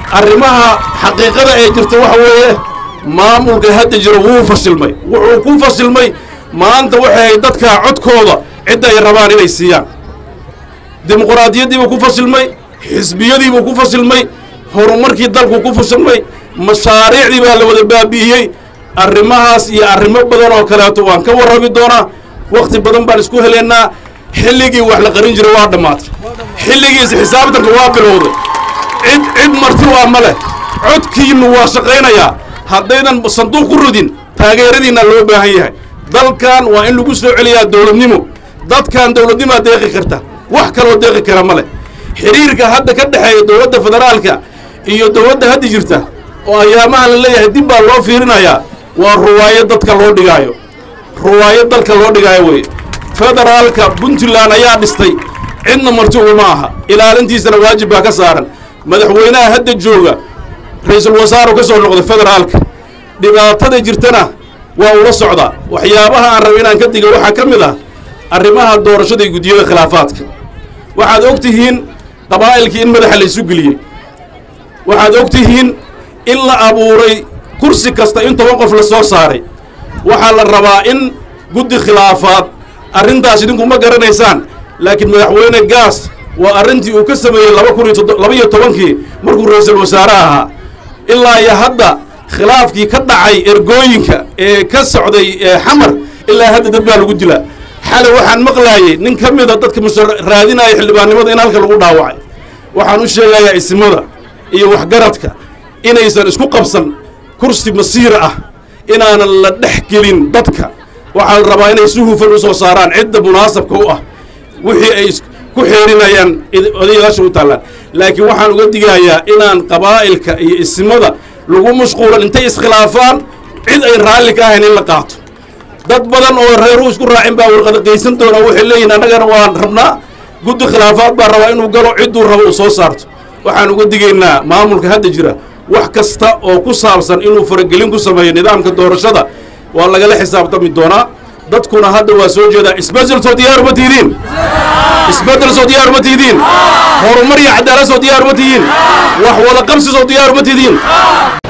arrimaha xaqiiqada ee jirta waxa weeye maamulka hadda jiro wuu fasilmay wuxuu ku fasilmay maanta waxay dadka codkooda cidda ay rabaan inay siiyaan dimuquraadiyaddiibuu ku fasilmay xisbiyadiibuu ku fasilmay horumarkii dalku ku fasilmay mashaariicdii baa la wada baabi'iyey arrimahaas iyo arrimo badan oo kaleeto waan ka warrami doonaa wakhti badan baan isku helaynaa xilligii wax la qarin jiray waa dhammaatay xilligiis xisaabtanka waa bilowday cid cid marti waa ma leh codkiinnu waa shaqaynayaa haddaydan sanduuq ku ridin taageeradiinna loo baahan yahay dalkan waa in lagu soo celiyaa dowladnimo dadkan dowladnimaa deeqi karta wax kaloo deeqi kara ma leh xidhiirka hadda ka dhexeeya dowladda federaalka iyo dowladda hadda jirta oo ayaamaha la leeyahay dib baa loo fiirinayaa waa ruwaayo dadka loo dhigaayo ruwaayo dalka loo dhigaayo weye federaalka puntland ayaa dhistay cidna marti uguma aha ilaalintiisana waajib baa ka saaran madaxweynaha hadda jooga ra-iisul wasaaru ka soo noqday federaalka dhibaatada jirtana waa ula socdaa waxyaabaha aan raba inaan ka diga waxaa ka mid ah arrimaha doorashada iyo guddiyada khilaafaadka waxaad og tihiin qabaa'ilkii in madaxa la isu geliyey waxaad og tihiin in la abuuray kursi kasta in toban qof la soo saaray waxaa la rabaa in guddi khilaafaad arrintaas idinku ma garanaysaan laakiin madaxweyne gaas waa arrintii uu ka sameeyey laba kun iyo laba iyo tobankii markuu ra-iisul wasaare ahaa ilaa iyo hadda khilaafkii ka dhacay ergooyinka ee ka socday xamar ilaa hadda dad baa lagu dilaa xalay waxaan maqlaayey nin ka mida dadka musha raadinaya xildhibaannimada in halka lagu dhaawacay waxaan u sheegayaa isimada iyo waxgaradka inaysan isku qabsan kursi masiira ah inaanan la dhex gelin dadka waxaa la rabaa inay si hufan u soo saaraan cidda munaasabka u ah wixii ay ku xeerinayaan odayaasha u taallaan laakiin waxaan uga digayaa inaan qabaa'ilka iyo isimada lagu mashquulan intay iskhilaafaan cid ay raalli ka ahayn in la qaato dad badan oo reeruu isku raacin baa warqadaqaysan doonaa waxay leeyihin annagana waan rabnaa guddi khilaafaad baa rabaa inuu galo cidduu rabo uu soo saarto waxaan uga digaynaa maamulka hadda jira wax kasta oo ku saabsan inuu faragelin ku sameeyo nidaamka doorashada waa lagala xisaabtami doonaa dadkuna hadda waa soo jeedaa isbedel soo diyaar uma tihidiin isbedel soo diyaar uma tihidiin horumar iyo cadaalad soo diyaar uma tihiin wax wada qabsi soo diyaar uma tihidiin